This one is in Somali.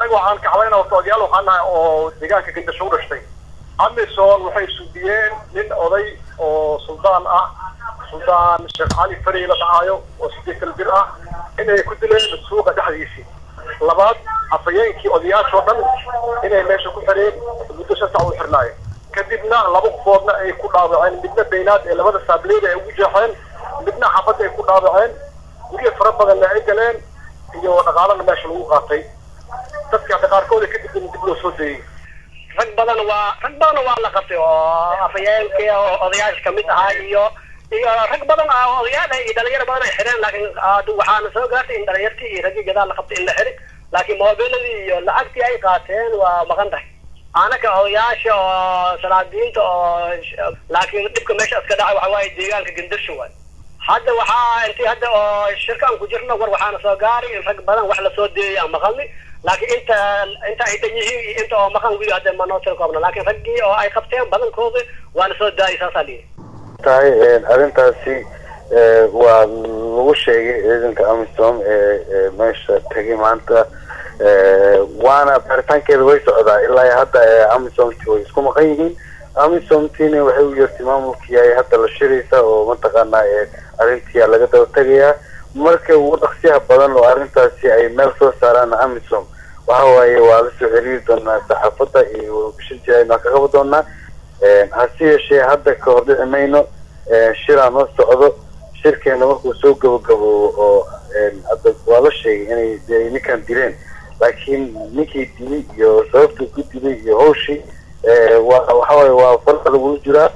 annaga waxaan kacbayna horta odayaal waxaan nahay oo deegaanka gandasho u dhashtay amisom waxay sudiyeen nin oday oo suldaan ah suldaan sheekh cali fari la dhacaayo oo sideetan bir ah inay ku dileen suuqa dhexdiisii labaad afhayeenkii odayaashoo dhan inay meesha ku xireen muddo shan sac u xirnaayo kadibna laba qofoodna ay ku dhaawaceen midna baynaad ee labada saableyda ay ugu jeexeen midna xafadda ay ku dhaawaceen guryo fara badanna ay galeen iyo dhaqaalana meesha lagu qaatay dadka hadda qaarkooda kadib in dib loo soo dayey rag badan waa rag badan waa la qabtay oo afhayeenkii oo odayaasha kamid ahaa iyo iyo rag badan ah oo odayaal iyo dhalinyaro badan ay xireen laakiin waxaana soo gaartay in dhalinyartii iyo raggii gadaal la qabtay in la xiri laakiin moobiladii iyo lacagtii ay qaateen waa maqan tahay anaka odayaasha oo salaadiinta oo laakiin dhibka meesha iska dhacay waxa waaye deegaanka gandasho waay hadda waxaa intii hadda oo shirkaan ku jirno war waxaana soo gaaray in rag badan wax lasoo deeyay aan maqalni laakiin inta inta ay dhan yihiin iyo inta oo maqan wili hadda ma noo tiri koobna laakiin raggii oo ay qabteen badankooda waa lasoo daayay saasaa lihi tahay arrintaasi waa lagu sheegay ciidanka amisom ee meesha tegay maanta waana baaritaankeeda way socdaa ilaa hadda amisomti way isku maqan yihiin amisomtina waxay u yeertay maamulkii ay hadda la shiraysa oo mataqaanaa arrintii laga daba tegayaa marka ugu dhaqsiyaha badan oo arrintaasi ay meel soo saaraan amisom waxa waaye waa la soo xiriiri doonaa saxaafadda iyo warbishin jiraan waa ka qaban doonaa hase yeeshee hadda ka hor dhici mayno shiraan la socdo shirkeena markuu soo gabagaboobo oo hadda waa la sheegay inay ninkan dileen laakiin ninkii dilay iyo sababta ku dilay iyo hawshii waa waxawaaye waa farqa lagula jiraa